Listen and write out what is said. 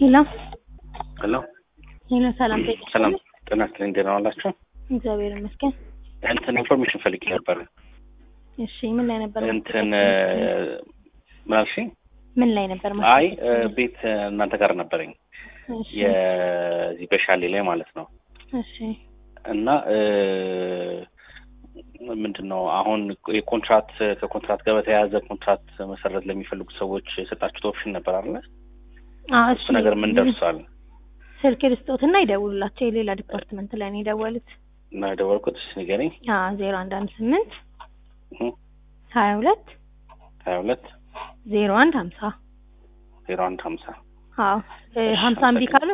ሄሎ ሄሎ ሄሎ፣ ሰላም ጤና ሰላም ጤና ይስጥልኝ። ደህና ዋላችሁ? እግዚአብሔር ይመስገን። እንትን ኢንፎርሜሽን ፈልጌ ነበር። እሺ፣ ምን ላይ ነበር? እንትን ምን አልሽኝ? ምን ላይ ነበር? አይ ቤት እናንተ ጋር ነበረኝ እሺ፣ የዚህ በሻሌ ላይ ማለት ነው። እሺ፣ እና ምንድን ነው አሁን የኮንትራት ከኮንትራት ጋር በተያያዘ ኮንትራት መሰረት ለሚፈልጉ ሰዎች የሰጣችሁት ኦፕሽን ነበር አለ። አዎ፣ እሱ ነገር ምን ደርሷል? ስልክ ልስጦትና ይደውሉላቸው። የሌላ ዲፓርትመንት ላይ ነው የደወሉት። እና የደወልኩት እስኪ ንገረኝ። አዎ፣ ዜሮ አንድ አንድ ስምንት እህ ሀያ ሁለት ሀያ ሁለት ዜሮ አንድ ሀምሳ ዜሮ አንድ ሀምሳ አዎ ሀምሳ እምቢ ካሉ